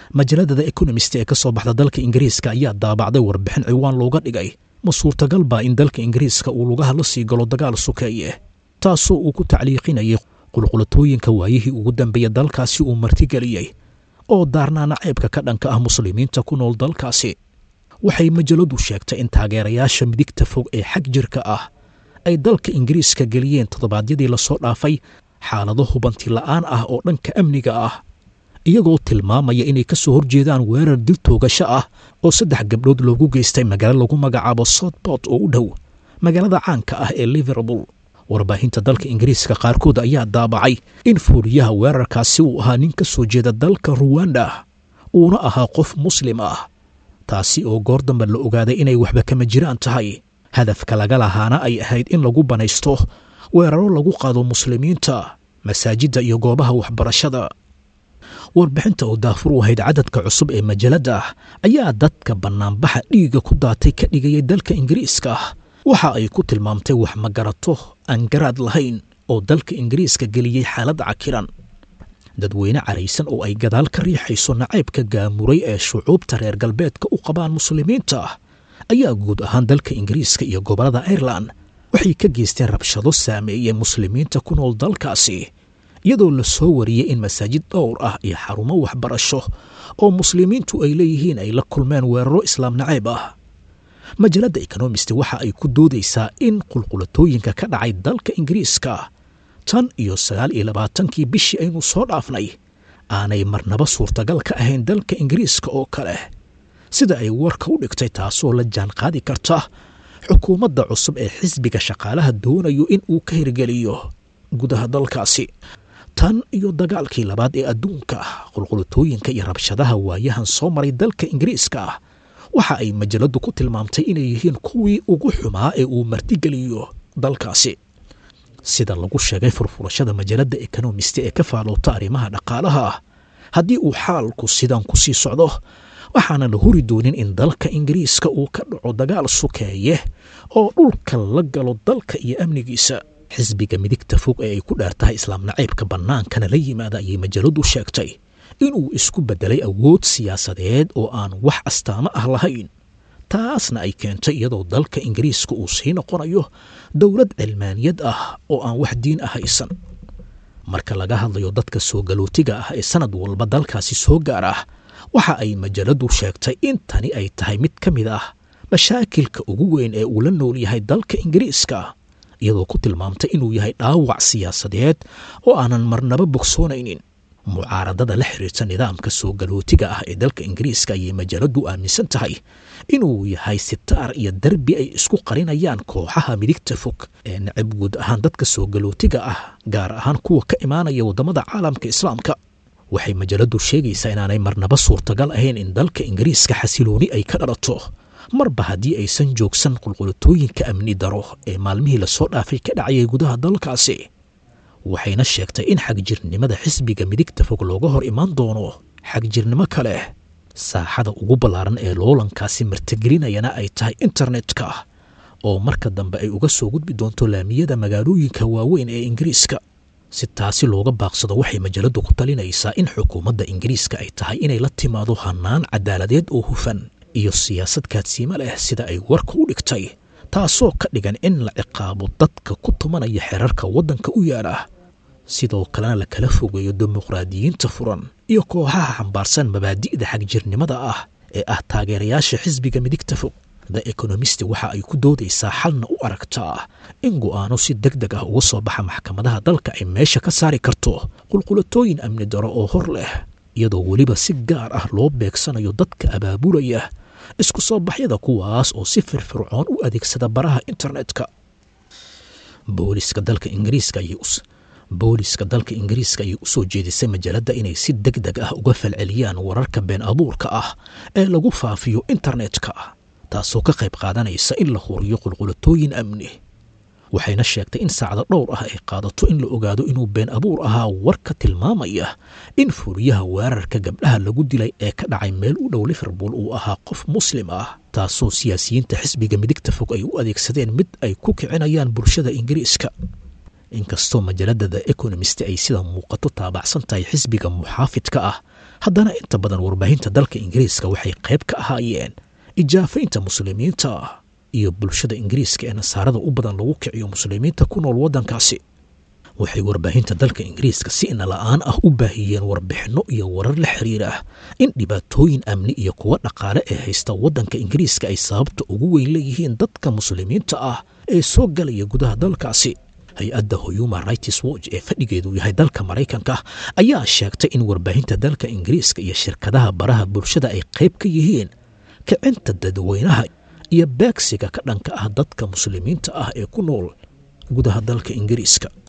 majalada the economist ee ka soo baxda dalka ingiriiska ayaa daabacday warbixin ciwaan looga dhigay ma suurtagal baa in dalka ingiriiska uu lugaha la sii galo dagaal sukeeye taasoo uu ku tacliiqinayay qulqulatooyinka waayihii ugu dambeeya dalkaasi uu martigeliyey oo daarnaana ceebka ka dhanka ah muslimiinta ku nool dalkaasi waxay majaladu sheegtay in taageerayaasha midigta fog ee xag jirka ah ay dalka ingiriiska geliyeen toddobaadyadii lasoo dhaafay xaalado hubanti la'aan ah oo dhanka amniga ah iyagoo tilmaamaya inay ka soo horjeedaan weerar dil toogasho ah oo saddex gabdhood loogu geystay magaalo lagu magacaabo soutbort oo u dhow magaalada caanka ah ee liverpool warbaahinta dalka ingiriiska qaarkood ayaa daabacay in fuuriyaha weerarkaasi uu ahaa nin ka soo jeeda dalka ruwanda uuna ahaa qof muslim ah taasi oo goor dambe la ogaaday inay waxba kama jiraan tahay hadafka laga lahaana ay ahayd in lagu banaysto weeraro lagu qaado muslimiinta masaajidda iyo goobaha waxbarashada warbixinta oo daafur u ahayd cadadka cusub ee majalada ayaa dadka bannaanbaxa dhiigga ku daatay ka dhigayay dalka ingiriiska waxa ay ku tilmaamtay wax magarato aan garaad lahayn oo dalka ingiriiska geliyey xaalad cakiran dadweyne caraysan oo ay gadaal ka riixayso nacaybka gaamuray ee shucuubta reer galbeedka u qabaan muslimiinta ayaa guud ahaan dalka ingiriiska iyo gobollada airelan waxay ka geysteen rabshado saameeyey muslimiinta ku nool dalkaasi iyadoo la soo wariyey in masaajid dhowr ah iyo xarumo waxbarasho oo muslimiintu ay leeyihiin ay la kulmeen weeraro islaam nacayb ah majalada ekonomist waxa ay ku doodaysaa in qulqulatooyinka ka dhacay dalka ingiriiska tan iyo sagaal iyo labaatankii bishii aynu soo dhaafnay aanay marnaba suurtagal ka ahayn dalka ingiriiska oo kale sida ay warka u dhigtay taasoo la jaan qaadi karta xukuumadda cusub ee xisbiga shaqaalaha doonayo in uu ka hirgeliyo gudaha dalkaasi tan iyo dagaalkii labaad ee adduunka qulqulatooyinka iyo rabshadaha waayahan soo maray dalka ingiriiska waxa ay majaladu ku tilmaamtay inay yihiin kuwii ugu xumaa ee uu martigeliyo dalkaasi sida lagu sheegay furfurashada majalada ekonomist ee ka faaloota arrimaha dhaqaalaha haddii uu xaalku sidan ku sii socdo waxaana la huri doonin in dalka ingiriiska uu ka dhaco dagaal sukeeye oo dhulka la galo dalka iyo amnigiisa xisbiga midigta fog ee ay ku dheer tahay islaam nacaybka bannaankana la yimaada ayay majaladu sheegtay inuu isku beddelay awood siyaasadeed oo aan wax astaamo ah lahayn taasna ay keentay iyadoo dalka ingiriiska uu sii noqonayo dowlad cilmaaniyad ah oo aan wax diin ah haysan marka laga hadlayo dadka soo galootiga ah ee sanad walba dalkaasi soo gaar ah waxa ay majaladu sheegtay in tani ay tahay mid ka mid ah mashaakilka ugu weyn ee uu la nool yahay dalka ingiriiska iyadoo ku tilmaamtay inuu yahay dhaawac siyaasadeed oo aanan marnaba bogsoonaynin mucaaradada la xiriirta nidaamka soo galootiga ah ee dalka ingiriiska ayay majaladu aaminsan tahay inuu yahay sitaar iyo derbi ay isku qarinayaan kooxaha midigta fog ee nacab guud ahaan dadka soo galootiga ah gaar ahaan kuwa ka imaanaya waddamada caalamka islaamka waxay majaladu sheegaysaa inaanay marnaba suurtagal ahayn in dalka ingiriiska xasilooni ay ka dhalato marba haddii aysan joogsan qulqulatooyinka amni daro ee maalmihii lasoo dhaafay ka dhacayay gudaha dalkaasi waxayna sheegtay in xagjirnimada xisbiga midigta fog looga hor imaan doono xagjirnimo kale saaxada ugu ballaaran ee loolankaasi martigelinayana ay tahay internetka oo marka dambe ay uga soo gudbi doonto laamiyada magaalooyinka waaweyn ee ingiriiska si taasi looga baaqsado waxay majaladu ku talinaysaa in xukuumadda ingiriiska ay tahay inay la timaado hannaan cadaaladeed oo hufan iyo siyaasad kaadsiimo leh sida ay warka u dhigtay taasoo ka dhigan in la ciqaabo dadka ku tumanaya xerarka waddanka u yaala sidoo kalena la kala fogeeyo dimuqraadiyiinta furan iyo kooxaha xambaarsan mabaadi'da xagjirnimada ah ee ah taageerayaasha xisbiga midigta fog the ekonomist waxa ay ku doodaysaa xalna u aragtaa in go'aano si deg deg ah uga soo baxa maxkamadaha dalka ay meesha ka saari karto qulqulatooyin amni daro oo hor leh iyadoo weliba si gaar ah loo beegsanayo dadka abaabulaya isku soo baxyada kuwaas oo si firfircoon u adeegsada baraha internetka booliska dalka ingiriiska ayay booliska dalka ingiriiska ayay u soo jeedisay majalada inay si deg deg ah uga falceliyaan wararka been abuurka ah ee lagu faafiyo internetka taasoo ka qayb qaadanaysa in la huriyo qulqulatooyin amni waxayna sheegtay in saacado dhowr ah ay qaadato in la ogaado inuu been abuur ahaa warka tilmaamaya in fuuriyaha weerarka gabdhaha lagu dilay ee ka dhacay meel u dhow liverpool uu ahaa qof muslim ah taasoo siyaasiyiinta xisbiga midigta fog ay u adeegsadeen mid ay ku kicinayaan bulshada ingiriiska inkastoo majalada the ekonomist ay sida muuqato taabacsan tahay xisbiga muxaafidka ah haddana inta badan warbaahinta dalka ingiriiska waxay qayb ka ahaayeen ijaafaynta muslimiinta iyo bulshada ingiriiska ee nasaarada u badan lagu kiciyo muslimiinta ku nool waddankaasi waxay warbaahinta dalka ingiriiska si inala-aan ah u baahiyeen warbixinno iyo warar la xiriira in dhibaatooyin amni iyo kuwo dhaqaale ee haysta waddanka ingiriiska ay sababta ugu weyn leeyihiin dadka muslimiinta ah ee soo galaya gudaha dalkaasi hay-adda human rights watch ee fadhigeedu yahay dalka maraykanka ayaa sheegtay in warbaahinta dalka ingiriiska iyo shirkadaha baraha bulshada ay qayb ka yihiin kicinta dadweynaha iyo beegsiga ka dhanka ah dadka muslimiinta ah ee ku nool gudaha dalka ingiriiska